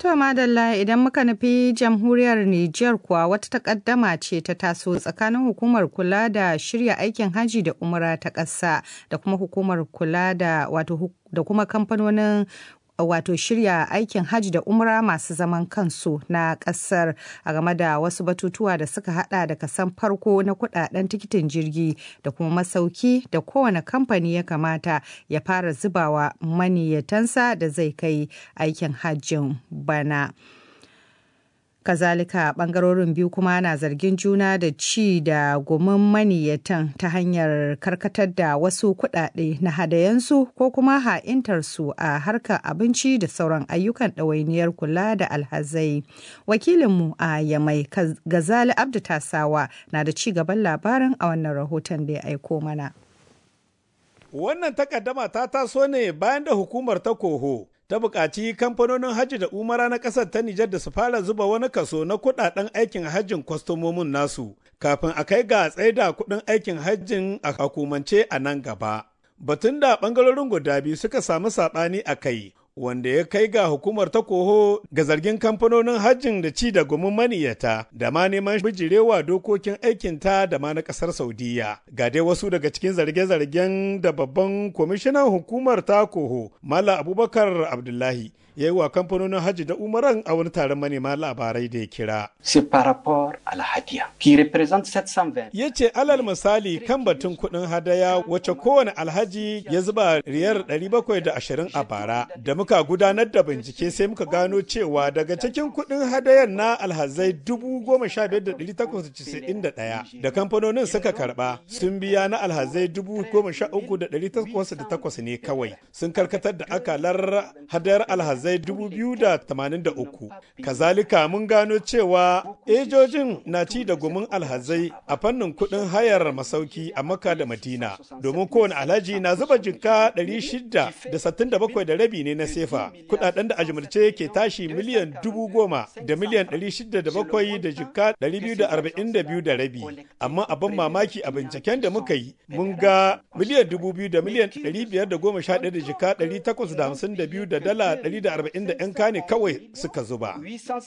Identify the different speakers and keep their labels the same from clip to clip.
Speaker 1: To madalla idan muka nufi jamhuriyar Nijar kuwa wata takaddama ce ta taso tsakanin hukumar kula da shirya aikin haji da umra ta ƙasa da kuma hukumar kula da wato da kuma kamfanonin wato shirya aikin hajji da umra masu zaman kansu na kasar a game da wasu batutuwa da suka hada da kasan farko na kudaden tikitin jirgi da kuma masauki da kowane kamfani ya kamata ya fara zubawa maniyatansa da zai kai aikin hajjin bana. kazalika bangarorin biyu kuma na zargin juna da ci da gumin maniyatan ta hanyar karkatar da wasu kuɗaɗe na hadayensu ko kuma ha'intarsu a harkar abinci da sauran ayyukan ɗawainiyar kula da alhazai wakilinmu a yamai gazali abdu tasawa na da ci gaban labarin a wannan rahoton da ya aiko mana
Speaker 2: wannan takaddama ta taso ne bayan da hukumar ta koho ta buƙaci kamfanonin hajji da umara na ƙasar ta Nijar da su fara zuba wani kaso na kuɗaɗen aikin hajjin kwastomomin nasu kafin a kai ga tsaida kuɗin aikin hajjin a hukumance a nan gaba. Batun da ɓangarorin guda biyu suka samu saɓani a kai wanda ya kai ga hukumar ta koho ga zargin kamfanonin hajjin da ci da gumin maniyata da ma neman bijirewa dokokin aikinta da ma na kasar saudiya ga dai wasu daga cikin zarge-zargen da babban kwamishinan hukumar ta koho mala abubakar abdullahi ya yi wa kamfanonin hajji da umaran a wani taron manema labarai da ya kira. Ya ce alal misali kan batun kuɗin hadaya wacce kowane alhaji ya zuba riyar 720 a bara da muka gudanar da bincike sai muka gano cewa daga cikin kuɗin hadayar na alhazai 15,891 da kamfanonin suka karba sun biya na alhazai 13,808 ne kawai sun karkatar da akalar hadayar alhazai 2,083 kazalika mun gano cewa ejojin na ci da gumin alhazai a fannin kuɗin hayar masauki a maka da madina domin kowane alhaji na zuba jinka 667 da rabi ne na sefa kudaden da ajimurce ke tashi miliyan dubu goma da miliyan 607 da jinka 242 da rabi amma abin mamaki a binciken da muka yi mun ga miliyan dubu biyu da miliyan 511 da jika 852 da dala 140 da 'yan kane kawai suka zuba.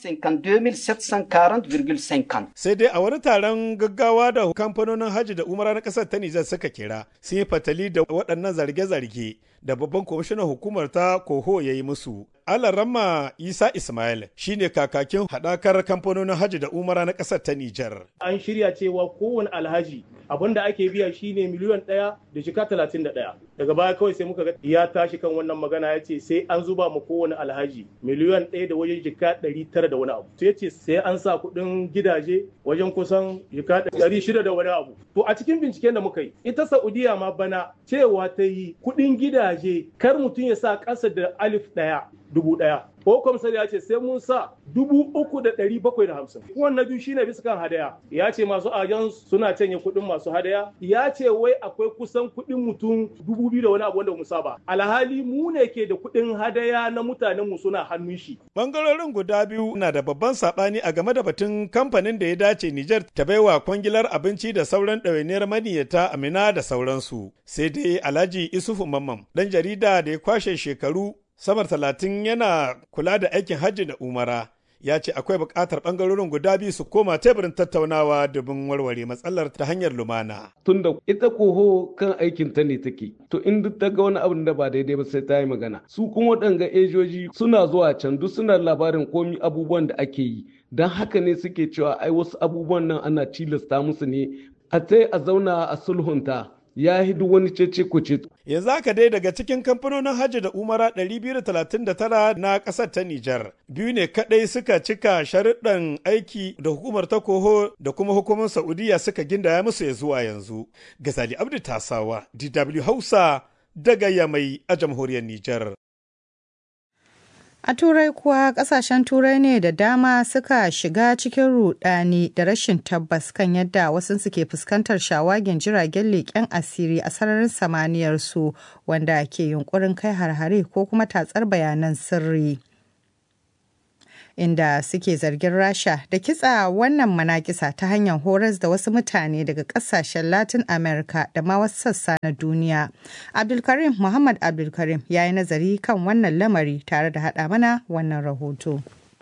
Speaker 2: Sai dai a wani taron gaggawa da kamfanonin hajji da umara na ƙasar ta Nijar suka kira sun yi fatali da waɗannan zarge-zarge da babban kwamishinan hukumar ta koho ya yi musu. Alarama Isa Ismail shine kakakin haɗakar kamfanonin hajji da umara na ƙasar ta Nijar.
Speaker 3: An shirya cewa kowane alhaji abin da ake biya shine miliyan ɗaya da shika talatin da ɗaya. Daga baya kawai sai muka ga ya tashi kan wannan magana ya ce sai an zuba ma kowane alhaji miliyan ɗaya da wajen jika ɗari tara da wani abu. Sai ce sai an sa kuɗin gidaje wajen kusan jika ɗari shida da wani abu. To a cikin binciken da muka yi ita Saudiya ma bana cewa ta yi kuɗin gidaje kar mutum ya sa ƙasa da alif ɗaya dubu ɗaya. Ko kwamsar ya ce sai mun sa dubu uku da ɗari bakwai da hamsin. Wannan biyu shine bisa kan hadaya. Ya ce masu ajan suna canye kuɗin masu hadaya. Ya ce wai akwai kusan kuɗin mutum dubu biyu da wani abu wanda mu saba. Alhali mu ne ke da kuɗin hadaya na mutanen mu suna hannun shi.
Speaker 2: Bangarorin guda biyu na da babban saɓani a game da batun kamfanin da ya dace Nijar ta baiwa kwangilar abinci da sauran ɗawainiyar maniyyata Amina da sauransu. Sai dai Alhaji Isufu Mamman ɗan jarida da ya kwashe shekaru samar talatin yana kula da aikin hajji da umara ya ce akwai buƙatar ɓangarorin guda biyu su koma teburin tattaunawa domin warware matsalar ta hanyar lumana.
Speaker 4: Tunda ita koho kan aikin ta ne take, to in duk ta ga wani abin da ba daidai ba sai ta yi magana. Su kuma waɗanga ejoji suna zuwa can duk suna labarin komi abubuwan da ake yi. Don haka ne suke cewa ai wasu abubuwan nan ana tilasta musu ne a tai a zauna a sulhunta. ya yi duk wani cece kuce.
Speaker 2: Yanzu haka dai daga cikin kamfanonin hajji da umara 239 na ƙasar ta Nijar. Biyu ne kaɗai suka cika sharuɗan aiki da hukumar ta koho da kuma hukumar Saudiya suka gindaya musu ya zuwa yanzu. Gazali Abdu Tasawa, DW Hausa, daga Yamai a jamhuriyar Nijar.
Speaker 1: A Turai kuwa kasashen Turai ne da dama suka shiga cikin rudani da rashin tabbas kan yadda wasu suke fuskantar shawagin jiragen leƙen asiri a sararin samaniyar su wanda ke yunkurin kai harhare ko kuma tatsar bayanan sirri. Inda suke zargin Rasha da kitsa wannan manakisa ta hanyar horas da wasu mutane daga kasashen Latin America da ma wasu sassa na duniya. Abdulkarim Muhammad Abdulkarim ya yi nazari kan wannan lamari tare da haɗa mana wannan rahoto.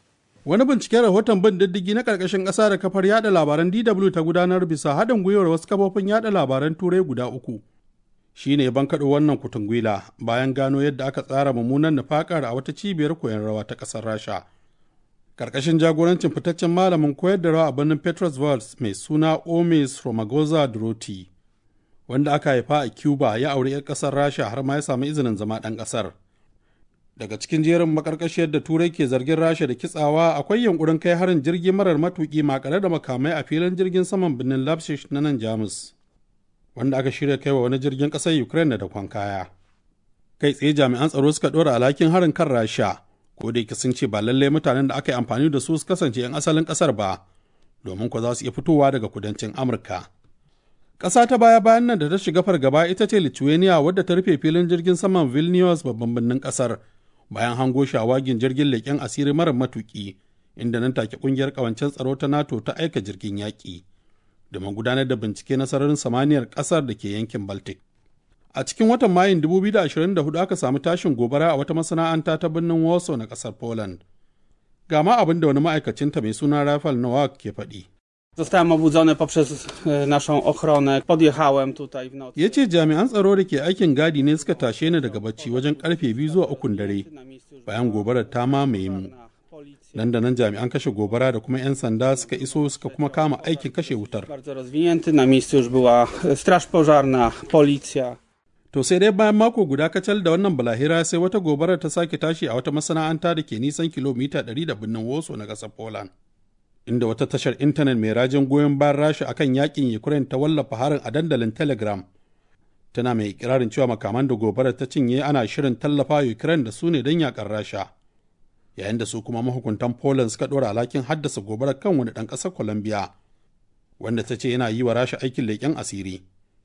Speaker 5: Wani binciken rahoton bin diddigi na ƙarƙashin ƙasa da kafar yada labaran DW ta gudanar bisa haɗin gwiwar wasu kafofin yada labaran turai guda uku. Shi ne ban kaɗo wannan kutungwila bayan gano yadda aka tsara mummunan nufakar a wata cibiyar koyon rawa ta ƙasar Rasha. Ƙarƙashin jagorancin fitaccen malamin koyar da rawa a birnin Petrosvals mai suna Omes Romagoza Droti, wanda aka haifa a Cuba ya auri 'yar ƙasar Rasha har ma ya samu izinin zama ɗan ƙasar. daga cikin jerin makarkashiyar da turai ke zargin rasha da kitsawa akwai yankurin kai harin jirgi marar matuki makare da makamai a filin jirgin saman birnin lapshish na nan jamus wanda aka shirya kai wa wani jirgin ƙasar ukraine da kwan kaya kai tsaye jami'an tsaro suka ɗora alhakin harin kan rasha ko da sun ce ba lallai mutanen da aka yi amfani da su su kasance 'yan asalin ƙasar ba domin ko za su iya fitowa daga kudancin amurka ƙasa ta baya bayan nan da ta shiga fargaba ita ce lithuania wadda ta rufe filin jirgin saman vilnius babban birnin ƙasar bayan hango shawagin jirgin leƙen asiri mara matuƙi inda nan take ƙungiyar ƙawancen tsaro ta nato ta aika jirgin yaƙi domin gudanar da bincike na sararin samaniyar ƙasar da ke yankin baltic a cikin watan mayun 2024 aka samu tashin gobara a wata masana'anta ta birnin warsaw na ƙasar poland ga ma abin da wani ma'aikacinta mai suna rafael nowak ke faɗi
Speaker 6: Zostałem obudzony poprzez naszą ochronę. Podjechałem tutaj w nocy.
Speaker 5: Ya ce jami'an tsaro da ke aikin gadi ne suka tashe ni daga bacci wajen karfe biyu zuwa ukun dare bayan gobarar ta mamaye mu. Nan da nan jami'an kashe gobara da kuma 'yan sanda suka iso suka kuma kama aikin kashe wutar.
Speaker 6: Bardzo rozwinięty. Na miejscu już była straż pożarna, policja.
Speaker 5: To sai dai bayan mako guda kacal da wannan balahira sai wata gobarar ta sake tashi a wata masana'anta da ke nisan kilomita 100 da birnin Woso na ƙasar Poland. inda wata tashar intanet mai rajin goyon bayan rasha akan yakin ukraine ta wallafa harin a dandalin telegram tana mai ikirarin cewa makaman da gobarar ta cinye ana shirin tallafa ukraine da su ne don yakar rasha yayin da su kuma mahukuntan poland suka ɗora alhakin haddasa gobarar kan wani ɗan ƙasar colombia wanda ta ce yana yi wa rasha aikin leƙen asiri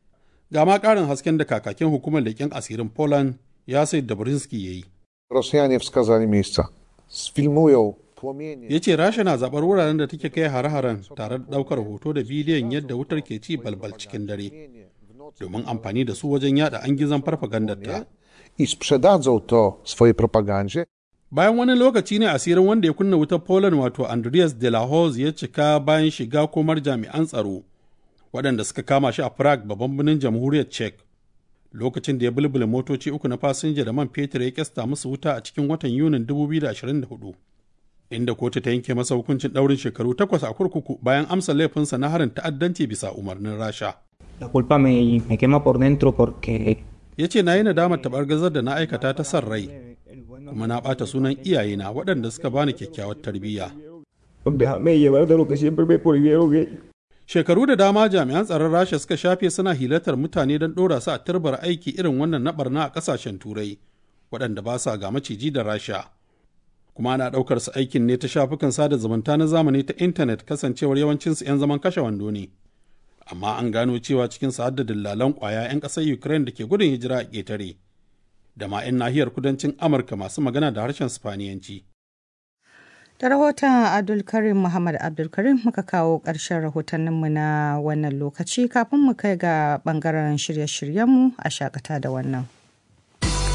Speaker 5: ga ma ƙarin hasken da kakakin hukumar leƙen asirin poland ya sai dabrinski ya yi
Speaker 7: Rosjanie wskazali miejsca. Sfilmują
Speaker 5: ya ce rasha na zaɓar wuraren da take kai hare-haren tare da ɗaukar hoto da bidiyon yadda wutar ke ci balbal cikin dare domin amfani da su wajen yada an gizon farfagandarta
Speaker 7: i sprzedadzą to swojej propagandzie.
Speaker 5: bayan wani lokaci ne asirin wanda ya kunna wutar poland wato andreas de la Hoz ya cika bayan shiga komar jami'an tsaro waɗanda suka kama shi a prague babban birnin jamhuriyar czech lokacin da ya bulbula motoci uku na fasinja da man fetur ya kyasta musu wuta a cikin watan yunin 2024 inda kotu ta yanke masa hukuncin ɗaurin shekaru takwas a kurkuku bayan amsa laifinsa na harin ta'addanci bisa umarnin rasha.
Speaker 8: La culpa me, me quema por dentro porque...
Speaker 5: Ya ce na yi nadamar taɓargazar da na aikata ta san rai, kuma na ɓata sunan iyayena waɗanda suka bani kyakkyawar tarbiyya. Shekaru da dama jami'an tsaron Rasha suka shafe suna hilatar mutane don ɗora su a turbar aiki irin wannan na barna a ƙasashen Turai, waɗanda ba sa ga maciji da Rasha. kuma ana ɗaukar su aikin ne ta shafukan sada zumunta na zamani ta intanet kasancewar yawancinsu 'yan zaman kashe wando ne amma an gano cewa cikin su hadda dillalan ƙwaya 'yan ƙasar ukraine da ke gudun hijira a ƙetare da ma 'yan nahiyar kudancin amurka masu magana da harshen spaniyanci
Speaker 1: Da rahoton Abdulkarim Muhammad Abdulkarim muka kawo ƙarshen rahotanninmu na wannan lokaci kafin mu kai ga ɓangaren shirye-shiryenmu a shakata da wannan.